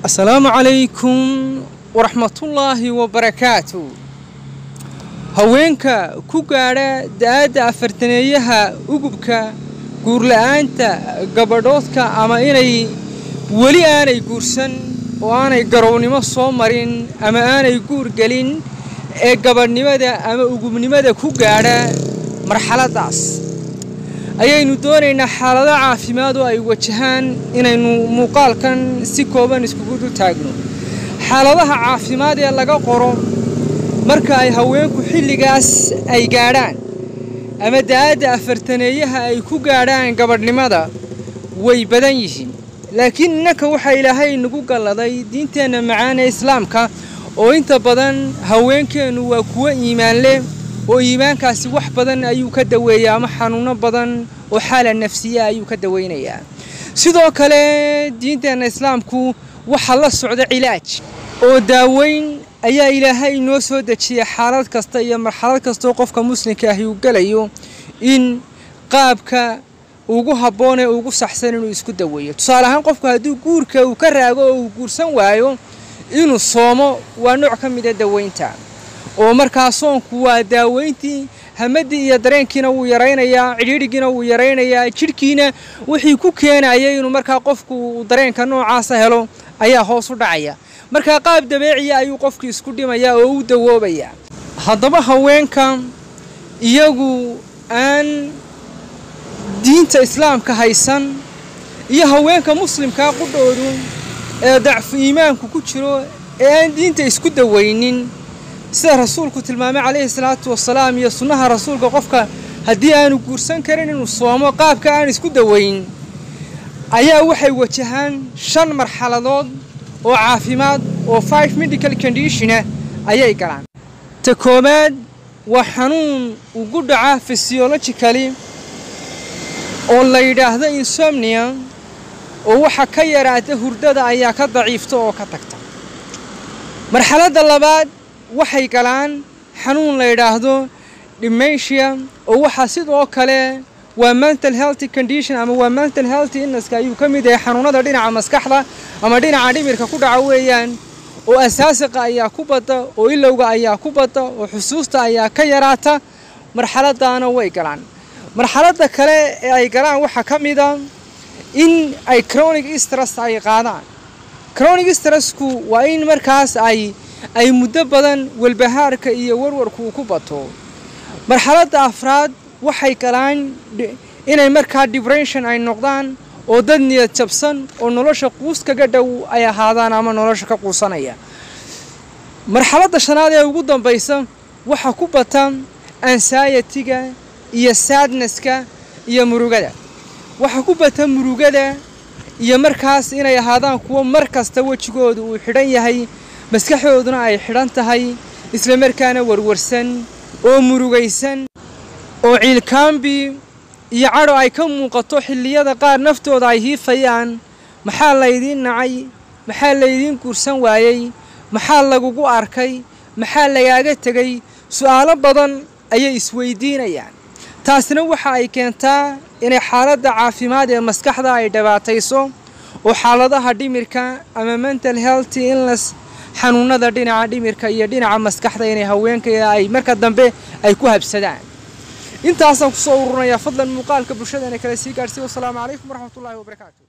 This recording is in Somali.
asalaamu calaykum waraxmatullaahi wabarakaatu haweenka ku gaadha da-adda afartaneeyaha ugubka guurla-aanta gabadhoodka ama inay weli aanay guursan oo aanay garownimo soo marin ama aanay guur gelin ee gabadhnimada ama ugubnimada ku gaadha marxaladdaas ayaynu doonaynaa xaalado caafimaad oo ay wajahaan inaynu muuqaalkan si kooban iskugu dul taagno xaaladaha caafimaad ee laga qoro marka ay haweenku xilligaas ay gaadhaan ama da-adda afartaneeyaha ay ku gaadhaan gabadhnimada way badan yihiin laakiin innanka waxaa ilaahay nagu galladay diinteenna macaan ee islaamka oo inta badan haweenkeennu waa kuwo iimaan leh oo iimaankaasi wax badan ayuu ka daweeyaa ama xanuuno badan oo xaala nafsiya ayuu ka daweynayaa sidoo kale diinteenna islaamku waxaa la socda cilaaj oo daaweyn ayaa ilaahay inoo soo dejiya xaalad kasta iyo marxalad kastaoo qofka muslimka ahi uu gelayo in qaabka ugu habboon ee ugu saxsan inuu isku daweeyo tusaale ahaan qofku hadduu guurka uu ka raago oo uu guursan waayo inuu soomo waa nooc ka mida daweynta oo markaa soonku waa daaweyntii hamadii iyo dareenkiina wuu yaraynayaa cidhiidhigiina wuu yaraynayaa jidhkiina wixii ku keenaya inuu markaa qofku dareenka noocaasa helo ayaa hoos u dhacaya markaa qaab dabeeciya ayuu qofku isku dhimayaa oo u dawoobayaa haddaba haweenka iyagu aan diinta islaamka haysan iyo haweenka muslimkaa qudhoodu ee dacfu iimaanku ku jiro ee aan diinta isku daweynin sida rasuulku tilmaamay calayhi salaatu wasalaam iyo sunnaha rasuulka qofka haddii aanu guursan karin inuu soomo qaabka aan isku daweyn ayaa waxay wajahaan shan marxaladood oo caafimaad oo five medical conditiona ayay galaan ta koowaad waa xanuun ugu dhaca physiologically oo la yidhaahdo insomnia oo waxa ka yaraata hurdada ayaa ka daciifta oo ka tagta marxaladda labaad waxay galaan xanuun la yidhaahdo dementia oo waxaa sidoo kale waa mental healthy condition ama waa mental healthy innaska ayuu ka mid yahay xanuunada dhinaca maskaxda ama dhinaca dhimirka ku dhaca weeyaan oo asaasiqa ayaa ku badda oo ilowga ayaa ku badda oo xusuusta ayaa ka yaraata marxaladaana way galaan marxaladda kale ee ay galaan waxaa ka mid a in ay chronic stress ay qaadaan chronic stressku waa in markaas ay ay muddo badan walbahaarka iyo warwarku uu ku bato marxaladda afraad waxay galaan inay markaa dibrention ay noqdaan oo dad niyad jabsan oo nolosha quus kaga dhow ay ahaadaan ama nolosha ka quusanaya marxaladda shanaad ee ugu dambaysa waxaa ku bata ansayatiga iyo sadneska iyo murugada waxaa ku bata murugada iyo markaas inay ahaadaan kuwo mar kasta wejigooda uu xidhan yahay maskaxdooduna ay xidhan tahay isla markaana warwarsan oo murugaysan oo ciilkaambi iyo cadho ay ka muuqato xilliyada qaar naftooda ay hiifayaan maxaa laydiin nacay maxaa laydiin guursan waayey maxaa lagugu arkay maxaa lagaaga tegay su'aalo badan ayay isweydiinayaan taasina waxa ay keentaa inay xaaladda caafimaad ee maskaxda ay dhibaatayso oo xaaladaha dhimirka ama mental healthy inlas xanuunada dhinaca dhimirka iyo dhinaca maskaxda inay haweenka ay marka dambe ay ku habsadaan intaasaan kusoo ururinayaa fadlan muuqaalka bulshadana kale sii gaadhsiy wasalaamu calaykum waraxmatullaahi wabarakaatu